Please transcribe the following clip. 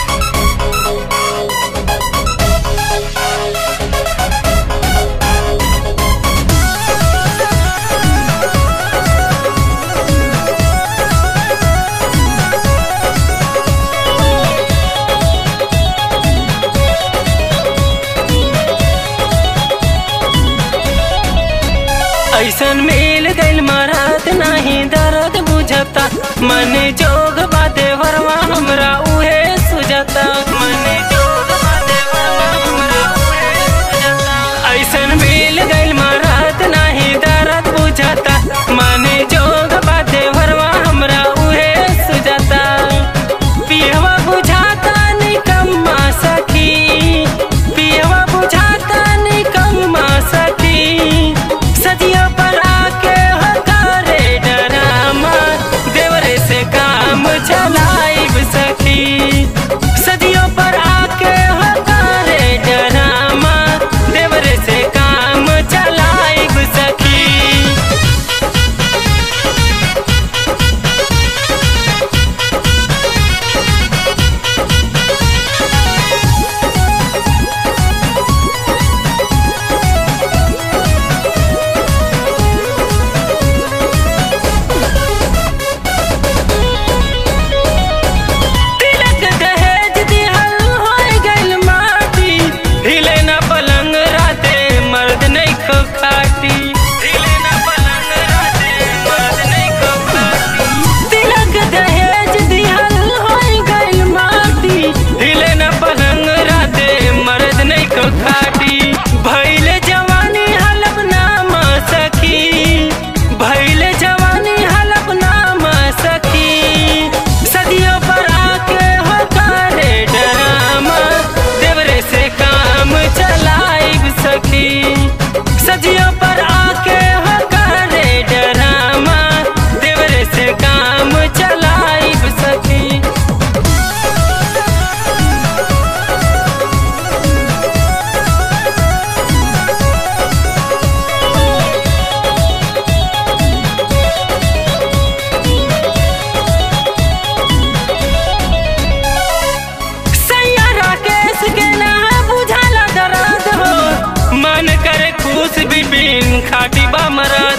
ऐसन मिल गइल मरद नाही दर्द बुझता मन जोग बाते वरवा हमरा उहे सुझता मन जोग बाते वरवा हमरा उहे सुझता ऐसन मिल गइल मरद नाही दर्द बुझता मन जोग बाते वरवा हमरा उहे सुझता पियवा बुझाता निकम्मा सखी पियवा बुझाता निकम्मा सखी सदियों पर आके हकारे डरामा देवरे से काम चलाइब सखी सदियों पर आके हकारे डरामा देवरे से काम चलाइब सखी तिलक दहेज दिहल होय गइल माटी हिले ना पलंग राते मर्द नहीं खो खाटी हिले ना पलंग राते मर्द नहीं खो खाटी तिलक दहेज दिहल होय गइल माटी हिले ना पलंग राते मर्द नहीं खो खाटी भइले जवानी हलब नाम सखी भइले जवानी हलब नाम सखी सदियों पर आके हो करे डरामा देवरे से काम चलाइब सखी सदियों पर आके हो करे डरामा देवरे से काम चलाइब सखी सैया राकेश के ना बुझाला दर्द हो मन करे खुश बिपिन खाटी बा मरद